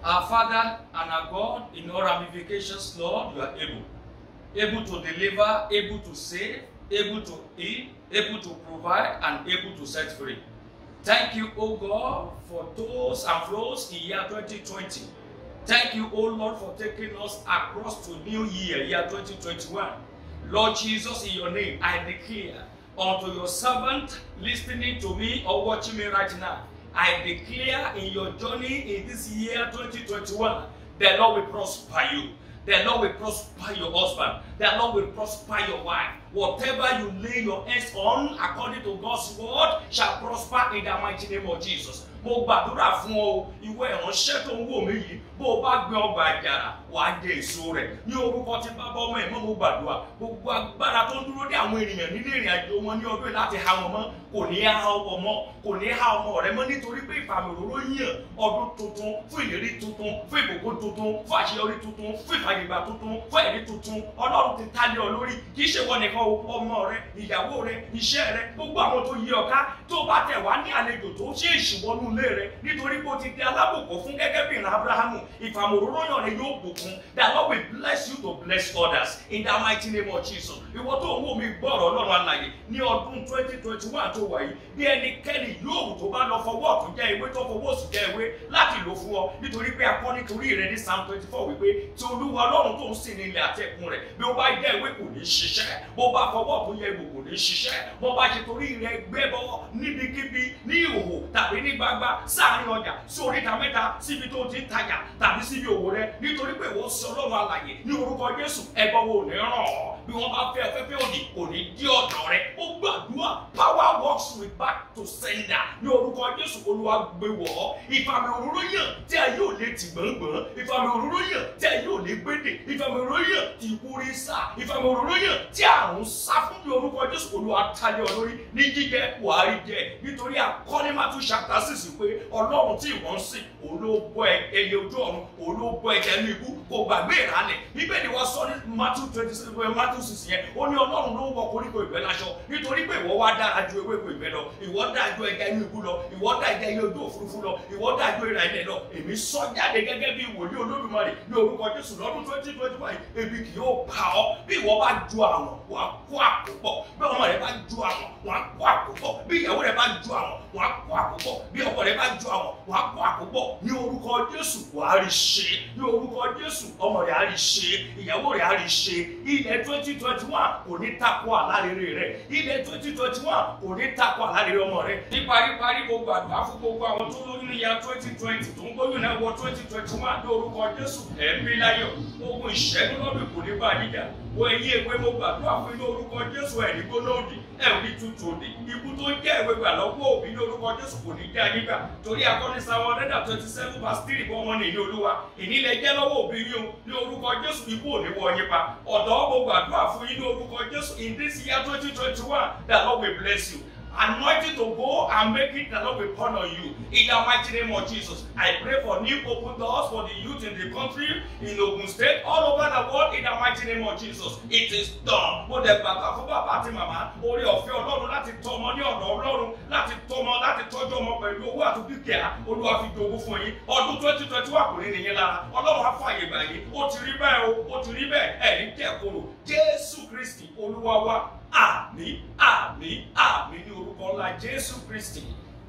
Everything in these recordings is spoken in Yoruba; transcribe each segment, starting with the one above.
Our Father and our God, in all ramifications, Lord, you are able. Able to deliver, able to save, able to heal, able to provide, and able to set free. Thank you, O God, for those and flows in year 2020. Thank you, O Lord, for taking us across to new year, year 2021. Lord Jesus, in your name, I declare unto your servant listening to me or watching me right now, I declare in your journey in this year 2021, the Lord will prosper you. The Lord will prosper your husband. The Lord will prosper your wife. Whatever you lay your hands on, according to God's word, shall prosper in the mighty name of Jesus. Mo gbàdúrà fún ọ ìwé ìránṣẹ́ tó ń wò mí yìí bó o bá gbé ọgbà àjàrà wàá jẹ èso rẹ̀ ní orúkọ tí bàbá ọmọ ẹ̀ mọ́ mo gbàdúrà gbogbo agbára tó ń dúró dé àwọn ènìyàn nínú ìrìn àjò wọn ní ọdún yìí láti há wọn mọ́ kò ní há ọwọ́ mọ́ kò ní há ọmọ rẹ mọ́ nítorí pé ìfàmì òróró yàn ọdún tuntun fún ìlérí tuntun fún ìbùkún tuntun fún àṣeyọrí tuntun fún ìfàyègbà tuntun fún ẹ̀rí tuntun ọlọ́run ti tálé ọ lórí kì í ṣe wọn nìkan o ọmọ rẹ ìyàwó rẹ iṣẹ́ rẹ gbogbo àwọn tó yí ọ ká tó bá tẹ̀ wá ní àlejò tó ṣe ìṣìwọ́nú ilé rẹ nítorí pé o ti di alábòkọ fún gẹ́gẹ́ bí ìran abrahamu ìfàmì òróró yàn rẹ yóò bùkún the lord will bless you to bless others in the mighty name of jesus ìwọ tó ń wò mí gbọ́rọ̀ ọlọ́run alàyè ní ọdún twenty twenty one tó wà yìí bí ẹnikẹ́ni yóò tó bá lọ fọwọ́ ọ̀tún jẹ́ ewé tó fọwọ́ òsì jẹ́ ewé láti lò fún ọ nítorí pé akọ́ nítorí rẹ ní psalm twenty four wípé tí olúwa ọlọ́run tó ń sìn ní ilẹ̀ àti ẹ̀kún rẹ̀ bí ó bá jẹ́ ewé kò ní ṣiṣẹ́ bó bá fọwọ́ ọ̀tún yẹ egbò kò ní ṣiṣẹ́ bó bá ṣe torí rẹ gbé bọ́ níbikíbi ní ìhòhò tàbí ní gbagba sáàrin ọjà sí oríta mẹ́ta síbi tó ti ń tajà tàbí síbi òwò rẹ nítorí pé ìwọ sí ọlọ́run alàyè ní orúkọ jésù ẹgbọ́n wo ní ràn ọ́ bí wọ́n bá fẹ́ fẹ́fẹ́ òdì kò ní dí ọ̀dọ̀ rẹ ó gbàdúrà power works with back to sender ní orúkọ jésù olúwa gbé wọ̀ ọ́ ìfàmì òróró yàn tí a yóò lè tì gbọ̀ngbọ̀n ìfàmì òróró yàn tí a yóò lè gbédè ìfàmì òróró yàn tí ikú rí sá ìfàmì òróró yàn tí àrùn sá fún ní orúkọ jésù olúwa tálẹ̀ ọ lórí ní jíjẹ wàárí jẹ nítorí akọ́ni máa tún ṣàtà sísì pé ọlọ́run tí ìwọ́n ń sìn olóògbọ́ ẹyẹ ojú ọ̀run olóògbọ́ ẹ̀jẹ̀ ní ikú kò gbàgbé ìrànlẹ̀ bíbélì wa sọ ní matthew twenty six matthew six yẹn ó ní ọlọ́run ló ń wọ koríko ìgbẹ́ láṣọ nítorí pé ìwọ wá dára ju ewéko ìgbẹ́ lọ ìwọ dáa ju ẹja inú ikú lọ ìwọ dáa ẹja ẹyẹ ojú òfurufú lọ ìwọ dáa ju ìrà ilẹ̀ lọ èmi sọ jáde gẹ́gẹ́ bí wòlíì olódùmarè ní orúkọ jésù lọ́dún twenty twenty five ebi kì yóò pa ọ́ bí ìwọ bá ju àwọn wàá kó àkópọ̀ bí ọmọ rẹ bá ju àwọn wàá kó àkópọ̀ bí ìyàwó rẹ bá ju àwọn wàá kó àkópọ̀ bí ọkọ rẹ bá ju àwọn wàá kó àkópọ̀ ní orúkọ jésù wàá rí ṣe ní orúkọ jésù ọmọ rẹ á rí ṣe ìyàwó rẹ á rí ṣe ilẹ̀ twenty twenty one kò ní takò àlárere rẹ ilẹ̀ twenty twenty one kò ní takò àlárere ọmọ rẹ. ní paríparí gbogbo àgbà fún gbogbo àwọn tó lóyún ní ya twenty twenty tó ń gbóyún náà wọ twenty twenty one ní orúkọ jésù ẹ̀mí láyọ̀ ogun ìṣẹ́gun lọ́dún kò ní bá a níjà wọ ẹ̀yìn ewé mo gbàdúrà fún ní orúkọ jésù ẹ̀rí gbóná òdì ẹ̀rí tutù òdì ikú tó jẹ́ ìwé gbà lọ́wọ́ òbí ní orúkọ jésù kò ní já nígbà torí akọni sáwọn ọ̀rẹ́dà twenty seven verse three bọ́ wọn nìyí olúwa ìnílẹ̀ jẹ́ lọ́wọ́ òbí yín o ní orúkọ jésù ikú ò ní wọ yín pa ọ̀dọ́ mo gbàdúrà fún yín ní orúkọ jésù in this year twenty twenty one the lord will bless you anointing to go and make it the Lord will turn on you in the mighty name of Jesus. I pray for new open doors for the youth in the country, in Ogun State, all over the world in the mighty name of Jesus. It is done. Mo dẹ̀ gbàgbà fún bàbá àti màmá orí ọ̀fẹ́ Ọlọ́run láti tọ́ ọmọ ní ọ̀dọ̀ Ọlọ́run láti tọ́ ọmọ láti tọ́jú ọmọ pẹ̀lú owó àti dúkìá Olúwa fi jogún fún yín. Ọdún twenty twenty one kò ní nìyẹn lára. Ọlọ́run á fààyè gbà yín. Ó ti rí bẹ́ẹ̀ o, ó ti rí bẹ́ẹ̀ ẹ̀rí jẹ́ koro. Jésù Kristi Olúwa wa àmì àmì àmì ní orúkọ ńlá jésù kristi.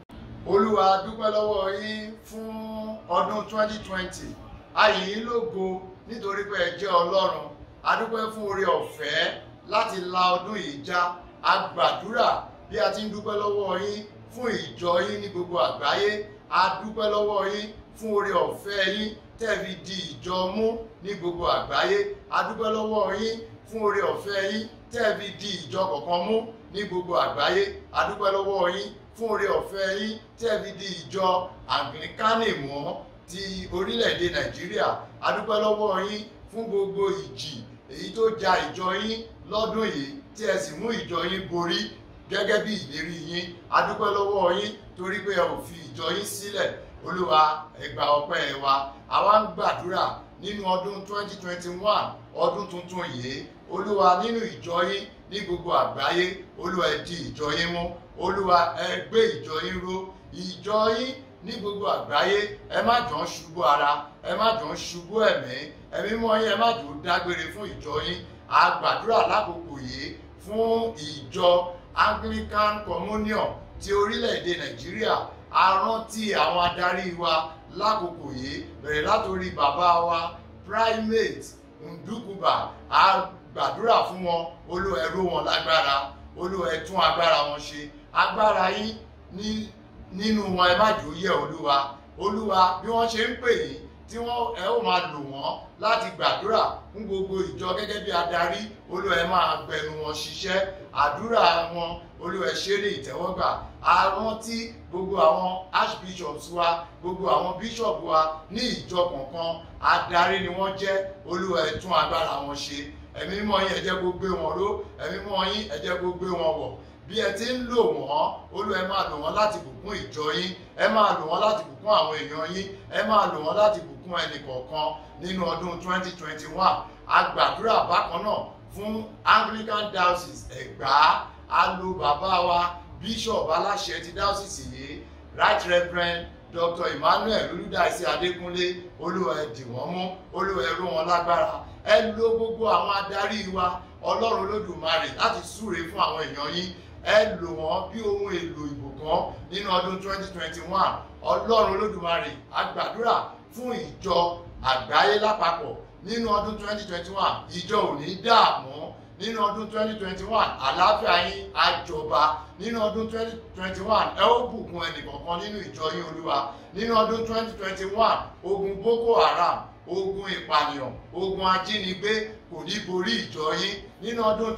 olúwa dúpẹ́ lọ́wọ́ yín fún ọdún 2020 ayì yín lógo nítorí pé ẹ jẹ́ ọlọ́run a dúpẹ́ fún oore ọ̀fẹ́ láti la ọdún yìí já a gbàdúrà bí a ti ń dúpẹ́ lọ́wọ́ yín fún ìjọ yín ní gbogbo àgbáyé a dúpẹ́ lọ́wọ́ yín fún oore ọ̀fẹ́ yín tẹ̀fi di ìjọ mú ní gbogbo àgbáyé a dúpẹ́ lọ́wọ́ yín fún oore ọ̀fẹ́ yín tẹ́ẹ̀fi di ìjọ kọ̀ọ̀kan mú ní gbogbo àgbáyé adúpẹ́ lọ́wọ́ yín fún oore ọ̀fẹ́ yín tẹ́ẹ̀fi di ìjọ àgbìnkánì mọ́ ti orílẹ̀-èdè nàìjíríà adúpẹ́ lọ́wọ́ yín fún gbogbo ìjì èyí tó ja ìjọ yín lọ́dún yìí tí ẹ sì mú ìjọ yín borí gẹ́gẹ́ bí ìlérí yín adúpẹ́ lọ́wọ́ yín torí pé ẹ ò fi ìjọ yín sílẹ̀ olúwa ẹ gbà ọpẹ́ wa àwa ń gbàdúrà nínú ọdún 2021 ọdún tuntun yìí olúwa nínú ìjọ yín ní gbogbo àgbáyé olúwa ẹ di ìjọ yín mú olúwa ẹ gbé ìjọ yín ró ìjọ yín ní gbogbo àgbáyé ẹ má jọ ń ṣubú ara ẹ má jọ ń ṣubú ẹ̀mí ẹ̀mí mọ́ yín ẹ má jọ ń dágbére fún ìjọ yín a gbàdúrà lákòókò yìí fún ìjọ Anglican Communion ti orílẹ̀-èdè Nàìjíríà a rántí àwọn adarí wa lákòókò yìí bẹ̀rẹ̀ látòrí bàbá wa primate Ndukuba a gbàdúrà fún wọn Olúwa ẹ ró wọn lágbára Olúwa ẹ tún agbára wọn ṣe agbára yín ní nínú wọn ẹ má jò yẹ Olúwa Olúwa bí wọ́n ṣe ń pè yín tí wọ́n ẹ ó máa lò wọ́n láti gbàdúrà fún gbogbo ìjọ gẹ́gẹ́ bí adarí Olúwa ẹ máa gbẹnu wọn ṣiṣẹ́ àdúrà wọn Olúwa ẹ ṣe ní ìtẹ́wọ́gbà a rántí gbogbo àwọn archbishops wa gbogbo àwọn bishop wa ní ìjọ kọ̀ọ̀kan adarí ni wọ́n jẹ́ Olúwa ẹ tún agbára wọn ṣe ẹ̀mí mímọ́ yín ẹ jẹ́ kó gbé wọn ró ẹ̀mí mímọ́ yín ẹ jẹ́ kó gbé wọn wọ̀ bí ẹ ti ń lò wọ́n Olúwa ẹ máa lò wọ́n láti bùkún ìjọ yín ẹ máa lò wọ́n láti bùkún àwọn èèyàn yín ẹ máa lò wọ́n láti bùkún ẹnì kọ̀ọ̀kan nínú ọdún 2021 a gbàdúrà bákan náà fún Anglican Diocese Ẹ̀gbá a lo bàbá wa Bishop aláṣẹ ti diocese yìí Right Reverend Dr. Emmanuel Olúdáìsí Adékúnlé Olúwa ẹ dì wọ́n mú Olúwa ẹ ró wọn lágbára ẹ lo gbogbo àwọn adarí wa Ọlọ́run Olódùmarè láti súre fún àwọn èèyàn yín ẹ lò wọ́n bí ohun èlò ìbùkún nínú ọdún 2021 Ọlọ́run Olódùmarè a gbàdúrà fún ìjọ àgbáyé lápapọ̀ nínú ọdún 2021 ìjọ ò ní dààmú nínú ọdún 2021 àlàáfíà yín á jọba nínú ọdún 2021 ẹ ó bùkún ẹnìkọ̀ọ̀kan nínú ìjọ yín Olúwa nínú ọdún 2021 ogun Boko Haram ogun ìpànìyàn ogun ajínigbé kò ní borí ìjọ yín nínú ọdún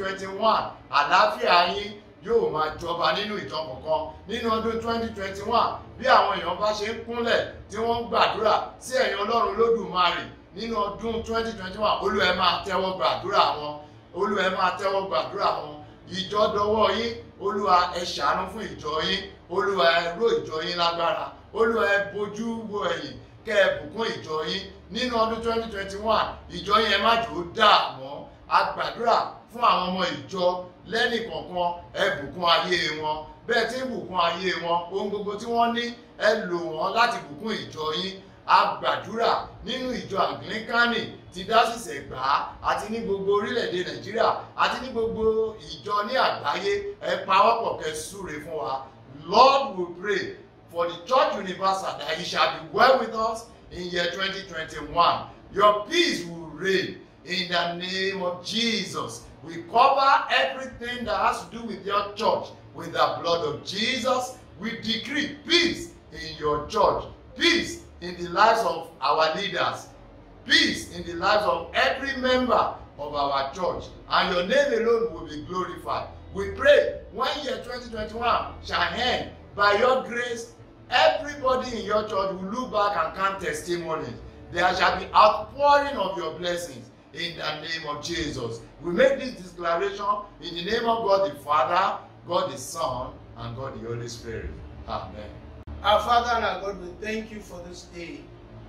2021 àlàáfíà yín yóò máa jọba nínú ìjọ kọ̀ọ̀kan nínú ọdún 2021 bí àwọn èèyàn bá ṣe ń kúnlẹ̀ tí wọ́n ń gbàdúrà sí ẹ̀yin Ọlọ́run Olódùmarè nínú ọdún 2021 Olúwa ẹ máa tẹ́wọ́ gbàdúrà wọn Olúwa ẹ máa tẹ́wọ́ gbàdúrà wọn ìjọ dọwọ́ yín Olúwa ẹ ṣàánú fún ìjọ yín Olúwa ẹ ró ìjọ yín lágbára Olúwa ẹ bojú wo ẹ̀yìn kẹ́ ẹ bùkún ìjọ yín nínú ọdún 2021 ìjọ yín ẹ má jò ó dààmú a gbàdúrà fún àwọn ọmọ ìjọ lẹ́nì kọ̀ọ̀kan ẹ bùkún ayé wọn bẹ́ẹ̀ tí ń bùkún ayé wọn ohun gbogbo tí wọ́n ní ẹ lò wọ́n láti bùkún ìjọ yín a gbàdúrà nínú ìjọ àgílíkánì ti dásìsì Ẹ̀gbá àti ní gbogbo orílẹ̀-èdè Nàìjíríà àti ní gbogbo ìjọ ní àgbáyé ẹ pawọ́pọ̀ kẹ́ súre fún wa Lord we pray for the church universal that it shall be well with us in year 2021 your peace will reign in the name of Jesus we cover everything that has to do with your church with the blood of Jesus we decree peace in your church peace in the lives of our leaders peace in the lives of every member of our church and your name alone will be glorified we pray when year 2021 shall end by your grace everybody in your church will look back and count testimonies there shall be outpouring of your blessings in the name of Jesus we make this declaration in the name of God the Father God the Son and God the Holy Spirit amen. Our Father and our God, we thank you for this day.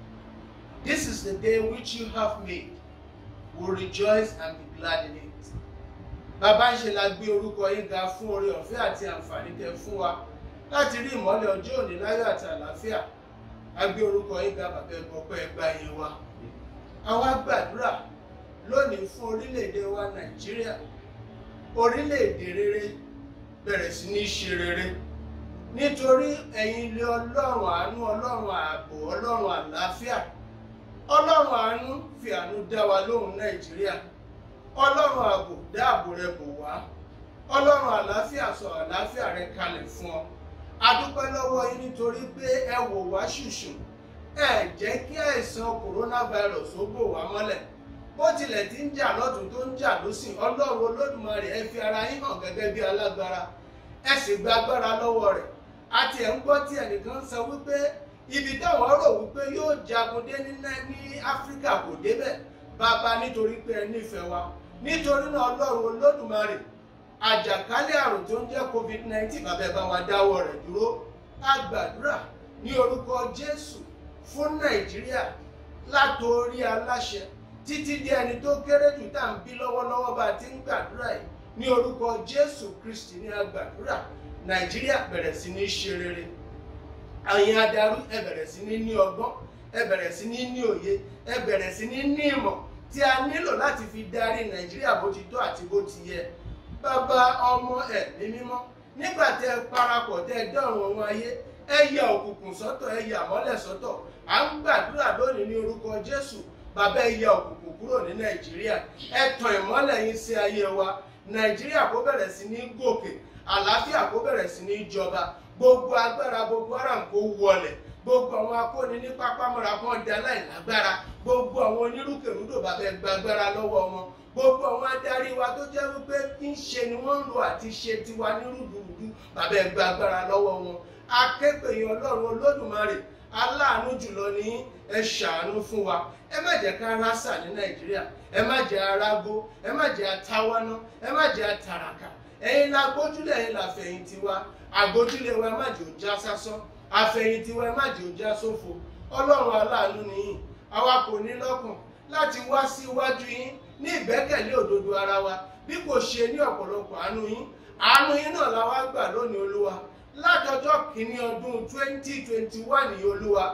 This is the day which you have made. We'll rejoice and be glad in it. Bàbá ń ṣe la gbé orúkọ yín ga fún oore ọ̀fẹ́ àti àǹfààní tẹ́ fún wa láti rí ìmọ́lẹ̀ ọjọ́ òní láyọ̀ àti àlàáfíà. A gbé orúkọ yín ga bàbá ẹgbọ́pẹ́ ẹgbà yín wa. Àwa gbàdúrà lónìí fún orílẹ̀-èdè wa Nàìjíríà. Orílẹ̀-èdè rere bẹ̀rẹ̀ sí ní ṣe rere nítorí ẹ̀yin ilé ọlọ́run àánú ọlọ́run ààbò ọlọ́run àlàáfíà ọlọ́run àánú fi àánú dá wa lóhùn nàìjíríà ọlọ́run ààbò dáàbò rẹ bò wá ọlọ́run àlàáfíà sọ àlàáfíà rẹ kalẹ̀ fún ọ adúpẹ́ lọ́wọ́ yín nítorí pé ẹ wò wá ṣùṣù ẹ jẹ́ kí àìsàn coronavirus ó bò wá mọ́lẹ̀ bó tilẹ̀ ti ń jà lọ́tún tó ń jà lósìn ọlọ́run olódùmarè ẹ fi ara yín hàn gẹ́gẹ́ bí alágbára ẹ sì gba agbára lọ́wọ́ rẹ̀ àti ẹ̀ ń gbọ́ tí ẹnìkan sọ wípé ibi táwọn rò wípé yóò jagun dé ní ní áfíríkà kò débẹ̀ bàbá nítorí pé ẹ nífẹ̀ẹ́ wa nítorí náà ọlọ́run olódùmarè àjàkálẹ̀ àrùn tó ń jẹ́ covid-19 bàbá ẹ bá wa dáwọ́ rẹ̀ dúró a gbàdúrà ní orúkọ jésù fún nàìjíríà látòrí aláṣẹ títí dé ẹni tó kéré jù tá à ń bí lọ́wọ́lọ́wọ́ bá a ti ń gbàdúrà yìí ní orúkọ jésù kristi ní a gbàdúrà nàìjíríà bẹ̀rẹ̀ sí ní ṣe rere àyìn adarí ẹ bẹ̀rẹ̀ sí ní ní ọgbọ́n ẹ bẹ̀rẹ̀ sí ní ní òye ẹ bẹ̀rẹ̀ sí ní ní ìmọ̀ tí a nílò láti fi darí nàìjíríà bó ti tọ́ àti bó ti yẹ bàbá ọmọ ẹ̀mí mímọ́ nígbà tẹ ẹ parapọ̀ tẹ ẹ dọ̀rùn ohun ayé ẹ yà òkùnkùn sọ́tọ̀ ẹ yà mọ́lẹ̀ sọ́tọ̀ à ń gbàdúrà lónìí ní orúkọ jésù bàbá ẹ yà òkùnkùn kúrò ní nàìjíríà ẹ tàn ìmọ́lẹ̀ yín sí ayé wa nàìjíríà kó bẹ̀rẹ̀ sí ní gòkè àlàáfíà kó bẹ̀rẹ̀ sí ní jọba gbogbo agbára gbogbo haram kó wọlẹ̀ gbogbo àwọn akóni ní pápámọ́ra kan dá láìlágbára gbogbo àwọn onírúkèrúdò bàbá ẹ gbàgbára lọ́wọ́ wọn gbogbo àwọn adarí wa tó jẹ́ wípé ń ṣe ni wọ́n ń lo àti ṣe tiwa ní rúdurùdu bàbá ẹ gbàgbára lọ́wọ́ wọn akẹ́pẹ̀yìn ọlọ́run olódùmarè aláàánú jùlọ ní ẹ ṣàánú fún wa ẹ má jẹ́ ká rásà ní nàìjíríà ẹ má jẹ́ arágó ẹ má jẹ́ atáwáná ẹ má jẹ́ atàràkà ẹ̀yin la gbójúlẹ̀ ẹ̀yin la fẹ̀yìntì wa àgbójúlẹ̀ wa ẹ má jẹ́ òjá sásán àfẹ̀yìntì wa ẹ má jẹ́ òjá sófo ọlọ́run aláàánú nìyí àwa kò ní lọ́kàn láti wá sí iwájú yín ní ìgbẹ́kẹ̀lé òdodo ara wa bí kò ṣe ní ọ̀pọ̀lọpọ̀ àánú yín àánú yín náà la wá gbà lónìí olúwa látọjọ́ kìíní ọdún twenty twenty one yìí olúwa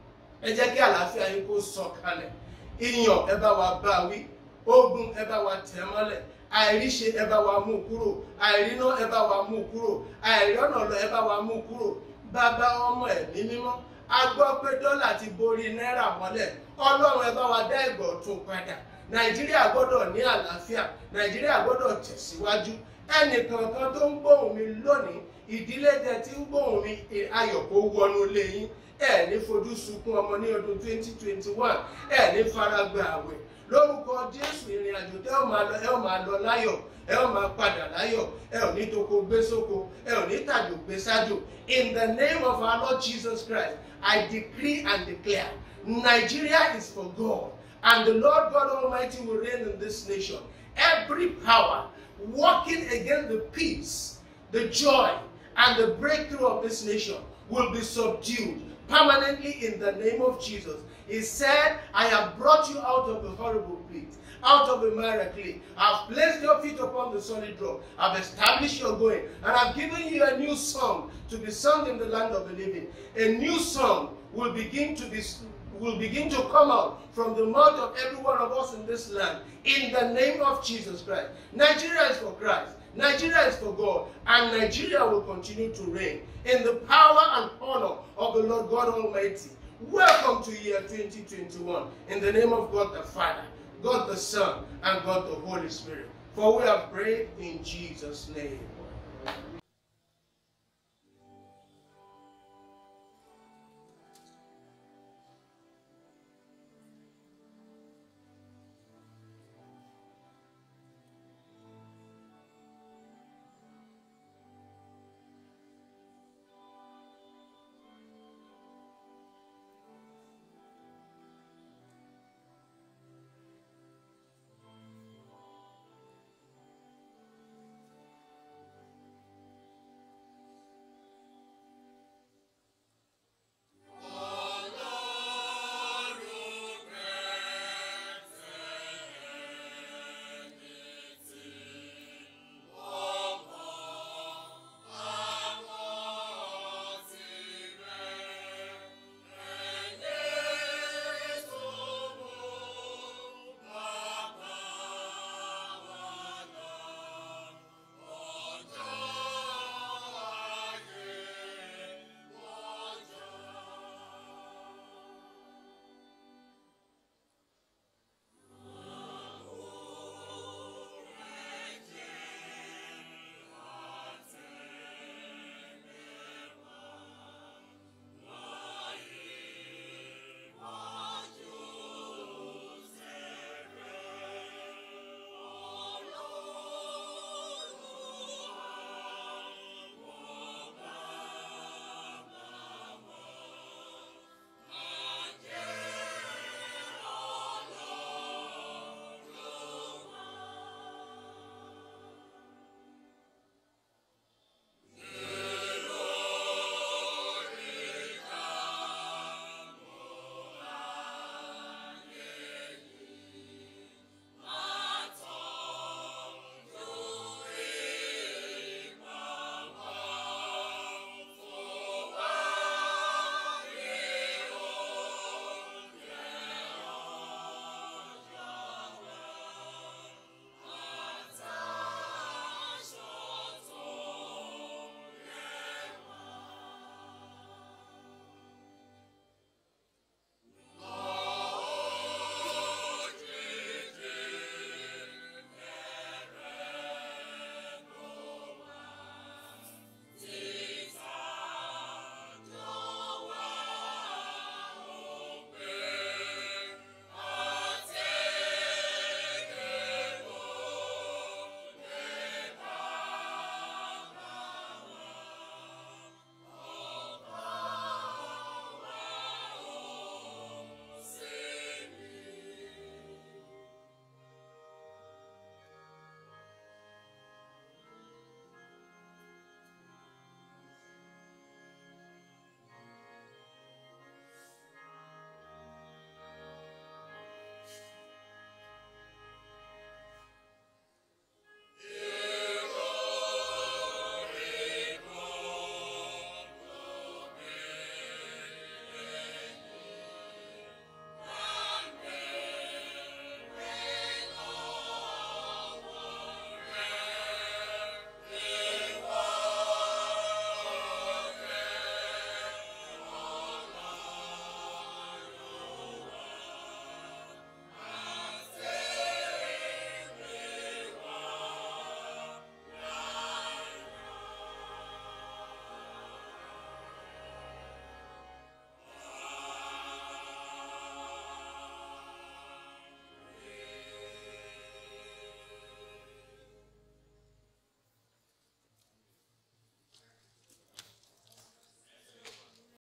ẹ jẹ́ kí àlàáfíà yín kó sọ kalẹ̀ ìyàn ẹ bá wa bá wí ogun ẹ bá wa tẹ̀ mọ́lẹ̀ àìríṣe ẹ bá wa mú kúrò àìríná ẹ bá wa mú kúrò àìrọ́nà lọ ẹ bá wa mú kúrò bàbá ọmọ ẹ̀mí mímọ́ a gbọ́ pé dọ́là ti borí náírà mọ́lẹ̀ ọlọ́run ẹ bá wa dá ìgbọ̀ tún padà nàìjíríà gbọ́dọ̀ ní àlàáfíà nàìjíríà gbọ́dọ̀ tẹ̀síwájú ẹnìkankan tó ń gbóhùn mi lónìí ìdílé tẹ tí ń gbóhùn mi ayọ̀ kó wọnú ilé yín ẹ ní fojú sunkún ọmọ ní ọdún twenty twenty one ẹ ní faragbà àwẹ̀ lórúkọ jésù ìrìn àjò tẹ ọ máa lọ ẹ ọ máa lọ láyọ̀ ẹ ọ máa padà láyọ̀ ẹ ò ní toko gbé sóko ẹ ò ní tàjò gbé sájò in the name of our lord jesus christ i decree and declare nigeria is for god and the lord god almighty will reign in this nation every power working against the peace the joy and the breakthrough of this nation will be subdued permanently in the name of Jesus. He said, I have brought you out of the horrible pit, out of the miry clay. I've placed your feet upon the solid rock. I've established your going, and I've given you a new song to be sung in the land of the living. A new song will begin to be will begin to come out from the mouth of every one of us in this land in the name of Jesus Christ. Nigeria is for Christ. Nigeria is for God, and Nigeria will continue to reign in the power and honor of the Lord God Almighty. Welcome to year 2021 in the name of God the Father, God the Son, and God the Holy Spirit. For we have prayed in Jesus' name.